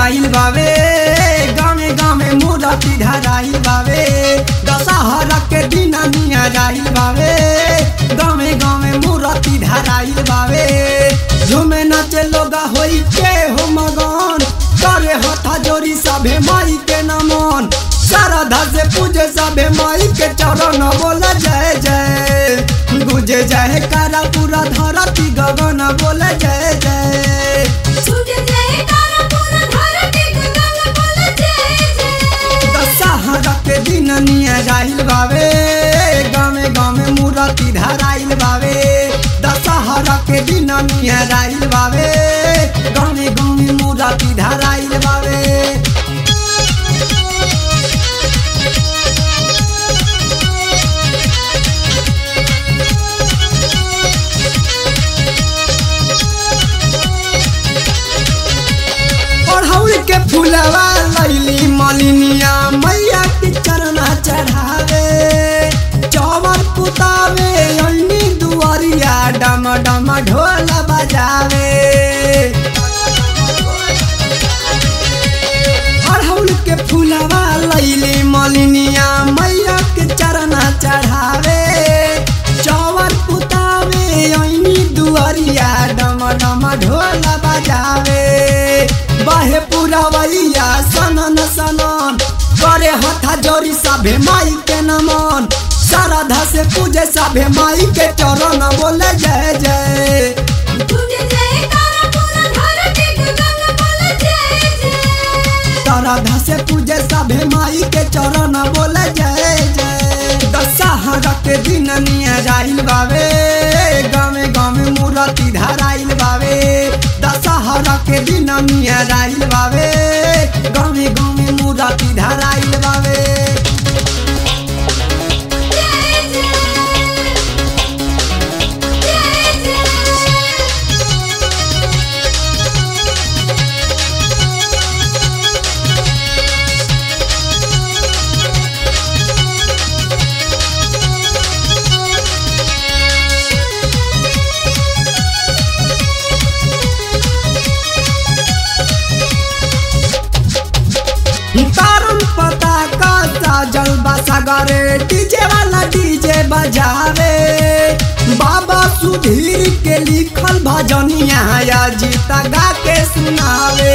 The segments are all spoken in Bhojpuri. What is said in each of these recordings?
धराइल बावे गामे गामे मूर्ति धराइल बावे दशहरा के दिन नियराइल बावे गामे गामे मूर्ति धराइल बावे झूमे नाचे लोगा होई के हो मगन करे हथा जोरी सभे माई के नमन श्रद्धा से पूजे सभे माई के चरण बोल जय जय गुजे जय करा पूरा धरती गगन बोल जय जय छूट जाए तारा पूरा धरती गगन बोल जय जय दशहरा के दिन नियराइल बावे गामे गामे मूर्ति धराइल बावे दशहरा के दिन नियराइल बावे गामे गामे मूर्ति धराइल बावे अड़हुल के फूलवा लैली मलिनिया मैया के चरना चढ़ावे चौवर पुतावे अन्नी दुआरिया डम डम ढोल बजावे अड़हुल के फूलवा लैली मलिनिया मैया के चरना चढ़ावे चौवर पुतावे अन्नी दुआरिया डम डम ढोल बजावे बाहे पूरा वैया सनन सनन करे हथा जोरी सभे माई के नमन श्रद्धा से पूजे सभे माई के चरण बोले जय जय छूट जाए तारा पूरा धरती गगन बोल जय जय श्रद्धा से पूजे सभे माई के चरण बोले जय जय दशहरा के दिन नियराइल बावे गामे गामे मूर्ति धराइल बावे दशहरा के दिन नियराइल बावे गामे गामे मूर्ति धराइल बावे जय जय जय जय तारम पता का साजल बसगरे डीजे वाला डीजे बजावे बाबा सुधीर के लिखल भजनिया या जीता गा के सुनावे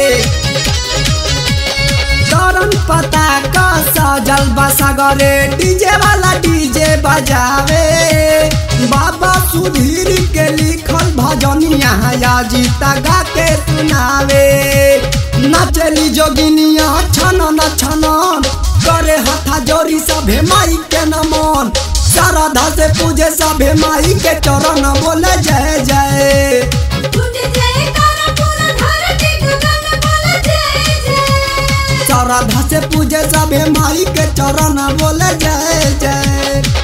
तरन पता का साजल बसगरे डीजे वाला डीजे बजावे बाबा सुधीर के लिखल भजनिया या जीता गा के सुनावे नचली जोगिनिया छनन छनन करे हथा जोरी सभे माई के नमन श्रद्धा से पूजे सभे माई के चरण बोले जय जय छूट जाए तारा पूरा धरती गगन बोल जय जय श्रद्धा से पूजे सभे माई के चरण बोले जय जय